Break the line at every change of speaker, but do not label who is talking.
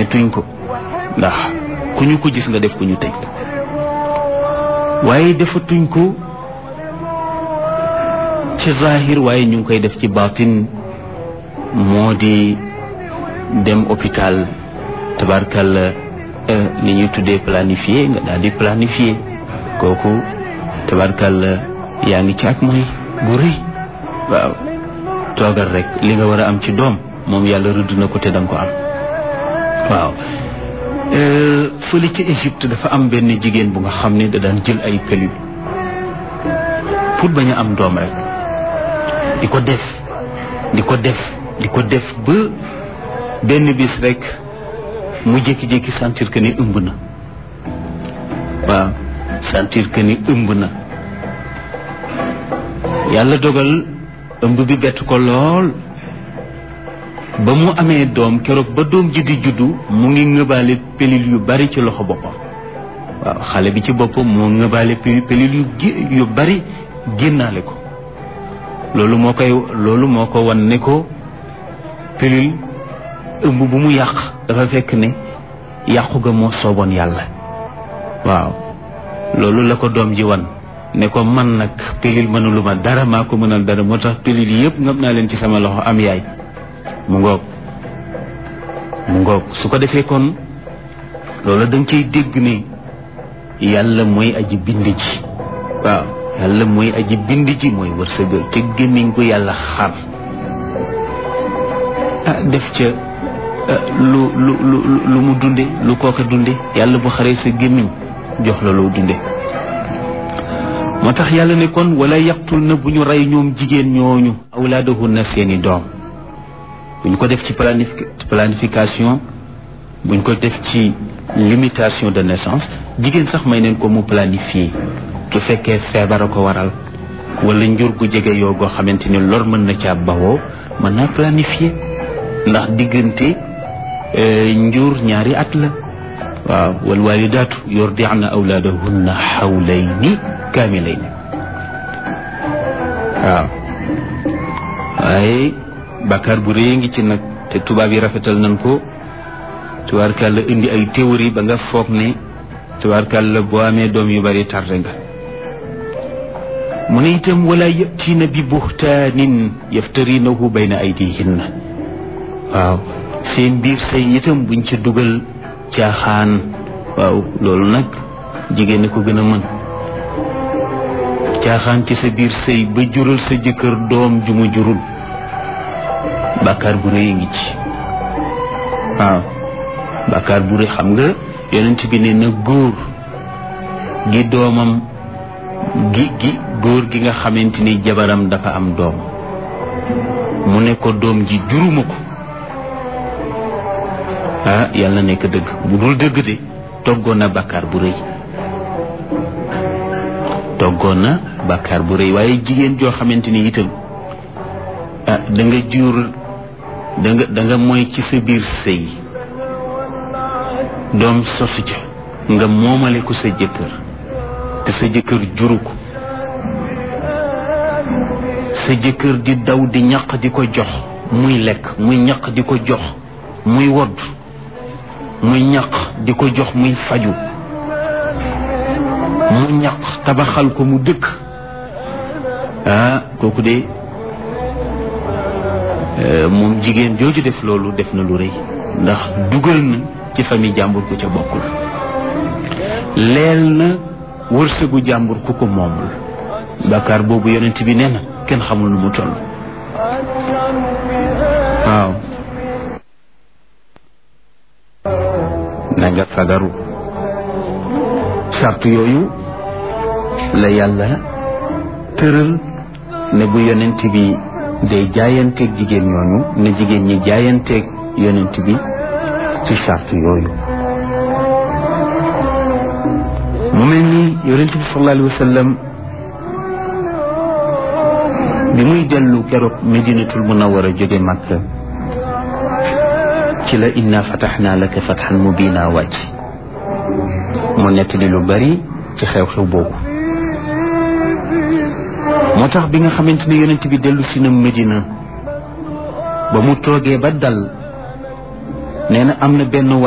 defetuñ ko ndax ku ñu ko gis nga def ko ñu tëj waaye defatuñ ko ci zahir waaye ñu ngi koy def ci batin moo di dem hôpital tabarkal li ñuy tuddee planifié nga daal di planifié kooku tabarkal yaa ngi ci ak mooy gu rëy waaw toogal rek li nga war a am ci doom moom yàlla rëdd na ko te danga ko am waaw fële ci Égypte dafa am benn jigéen bu nga xam ne da daan jël ay pilule pour bañ a am doom rek di ko def di ko def di ko def ba benn bis rek mu jékki-jékki sentir que ni ëmb na waaw sentir que ni ëmb na yàlla dogal ëmb bi bett ko lool ba mu amee doom keroog ba doom ji di juddu mu ngi ngëbaale pelil yu bari ci loxo boppam waaw xale bi ci boppam moo ngëbaale pelil yu yu bari génnaale ko loolu moo koy loolu moo ko wan ne ko pelil ëmb bu mu yàq dafa fekk ne yàqu ga moo sooboon yàlla waaw loolu la ko doom ji wan ne ko man nag pelil mënuluma dara maa ko mënal dara moo tax pelil yëpp ngam naa leen ci sama loxo am yaay mu ngoog mu ngoog su ko defee kon loolu da nga koy dégg ne yàlla mooy aji bind ji waaw yàlla mooy aji bind ji mooy wërsëgal te gémmiñ ko yàlla xar ah def ca lu lu lu lu mu dunde lu kooka dunde yàlla bu xaree sa gémmiñ jox la loo dunde moo tax yàlla ne kon wala yaqtul na bu ñu rey ñoom jigéen ñooñu awlaadahunna seeni doom buñ ko def ci planification buñ ko def ci limitation de naissance jigéen sax may neen ko mu planifier su fekkee feebar a ko waral wala njur gu jege yoo goo xamante ni lor mën na caa bawoo mën naa planifier ndax diggante njur ñaari at la waaw wal walidaatu yurdi'na awlaadahunna xawlayni kaamilayni waaw waaye bàkkaar bu rëy ngi ci nag te tubaab yi rafetal nañ ko tubaarkàlla indi ay théorie ba nga foog ne tubaarkàlla boo amee doom yu bari tarde nga mu ne itam wala yatiina bi buhtaanin yaftarinahu bayna aydihinna waaw seen biir say itam buñ ci dugal caaxaan waaw loolu nag jigéen a ko gën a mën caaxaan ci sa biir sëy ba jural sa jëkkër doom ju mu jurul bàkkaar bu rëy ngi ci waaw bàkkaar bu rëy xam nga yonent bi ne na góor gi doomam gi gi góor gi nga xamante ni jabaram dafa am doom mu ne ko doom ji juruma ko ah yàlla nekk dëgg bu dul dëgg de toggoon na bàkkaar bu rëy toggoon na bàkkaar bu rëy waaye jigéen joo xamante ni itam ah da nga jur da nga da nga mooy ci sa biir sëy doom sosu ca nga moomale ko sa jëkkër te sa jëkkër juru ko sa jëkkër di daw di ñaq di ko jox muy lekk muy ñaq di ko jox muy wodd muy ñaq di ko jox muy faju mu ñaq tabaxal ko mu dëkk ah kooku de moom jigéen jooju def loolu def na lu rëy ndax dugal na ci famille jàmbur ku ca bokkul leel na wërsëgu jàmbur ku ko moomul bàkkaar boobu yonent bi nee na kenn xamul nu mu toll waaw na nga fagaru charte yooyu la yàlla tëral ne bu yonent bi day jaayanteeg jigéen ñooñu ne jigéen ñi jaayanteeg yonent bi ci charte yooyu mu mel ni yonent bi sallallahu alayhi wa sallam bi muy dellu keroog medinatul munawara jóge Makka ci la inna fataxnaa laka fatxan mubina wàcc mu nettali lu bari ci xew-xew boobu moo tax bi nga xamante ne yonent bi dellu si na Medina ba mu toogee ba dal nee na am na benn